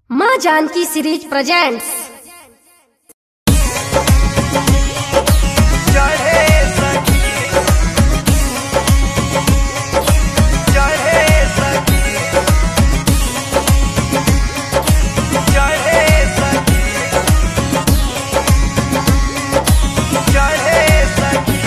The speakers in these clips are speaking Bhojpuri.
माँ जानकी सीरीज प्रेजेंट्स चढ़े सखी चढ़े सखी चढ़े सखी चढ़े सखी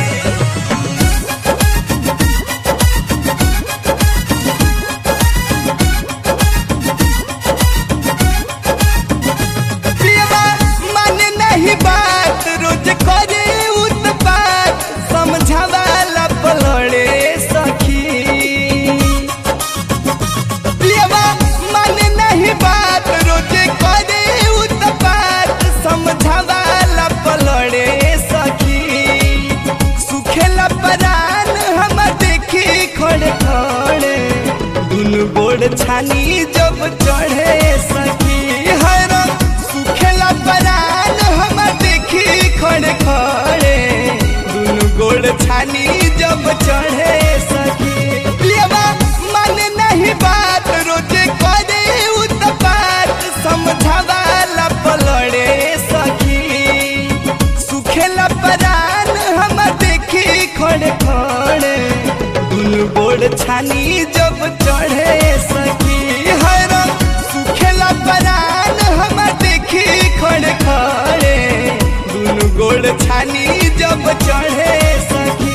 पियबा माने नहीं बात रोज करे उत्पात समझावाला पलड़े सखी पियबा माने नहीं बात रोज करे उत्पात समझावाला पलड़े सखी सुखेला परान हम देखी खड़े खड़े दुनु गोड़ छानी जब चढ़े सखी हर सुखेला परान हम देखी खड़े खड़े दुनु गोड़ छानी जब चढ़े सखी पियबा माने नहीं बात रोज करे उत्पात समझावाला पलड़े सखी सुखेला परान हम देखी खड़े खड़े दुनु गोड़ छानी जब चढ़े सखी हर सुखेला परान हम देखी खड़े खड़े दुनु गोड़ छानी जब चढ़े सखी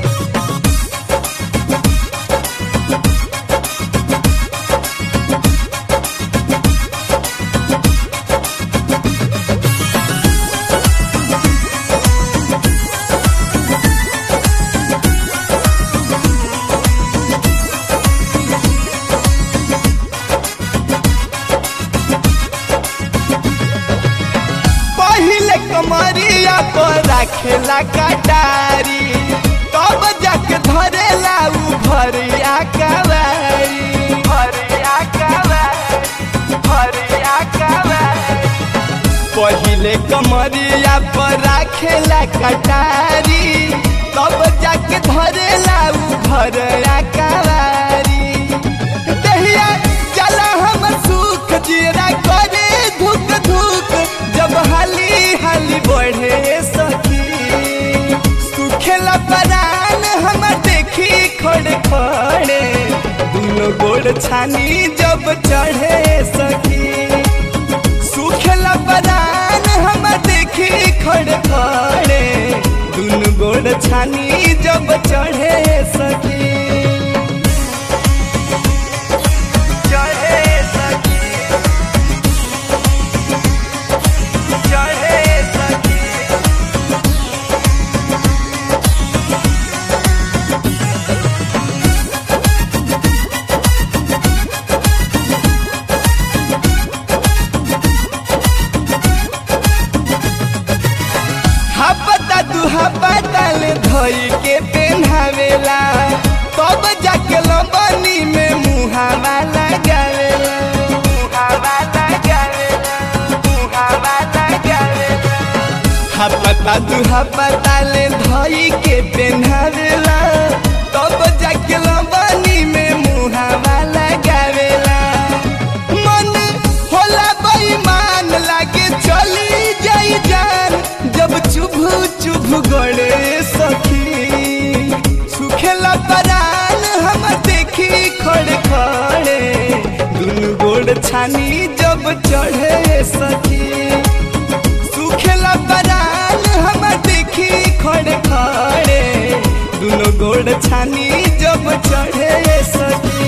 पहिले कमरिया पर राखेला कटारी तब जाके धरेला उ भरिया कवारी भरिया कवारी भरिया कवारी पहिले कमरिया पर राखेला कटारी तब जाके धरेला उ भरिया कवारी दहिया चला हम सुख जीरा करे धुक धुक जब हाली हाली बढ़े सखी सुखेला परान हम देखी खड़े खड़े दुनो गोड़ छानी जब चढ़े सखी सुखेला परान हम देखी खड़े खड़े दुनो गोड़ छानी जब चढ़े सखी चढ़े सखी चढ़े सखी हपता तू हपता ले धोई के पेन्हावेला तब जाके लंबनी में मुहावा लगावेला मुहावा लगावेला मुहावा लगावेला हपता तू हपता ले धोई के पेन्हावेला तब जाके लंबनी में मुहावा लगावेला मन होला बेईमान लागे चली जाई जान जब चुभ चुभ गड़े सखी सुखेला परान हम देखी खड़े खड़े दुनु गोड़ छानी जब चढ़े सखी सुखेला परान हम देखी खड़े खड़े दुनो गोड़ छानी जब चढ़े सखी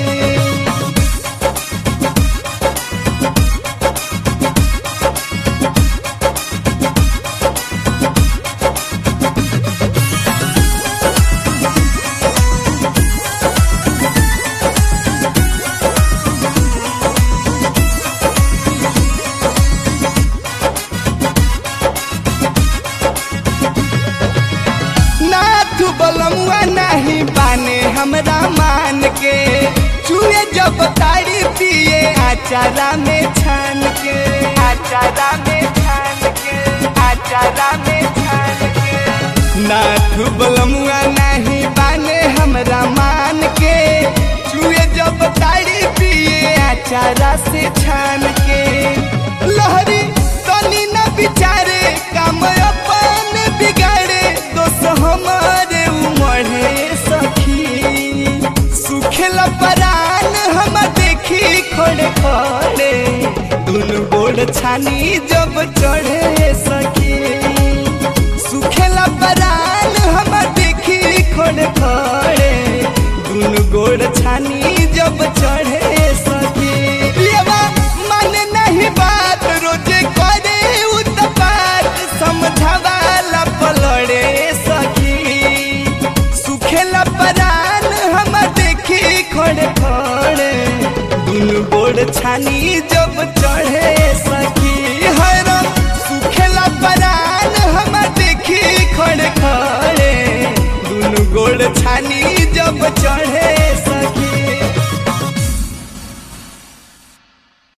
नाथ बलमुआ नहीं बाने हमरा मान के चूहे जब ताड़ी पिए आचारा में छान के आचारा में छान के आचारा में छान के नाथ बलमुआ नहीं बाने हमरा मान के चूहे जब ताड़ी पिए चारा से छान के जब चढ़े सखी हरम सुखेला परान हम देखी खड़े खड़े दुनु गोड़ छानी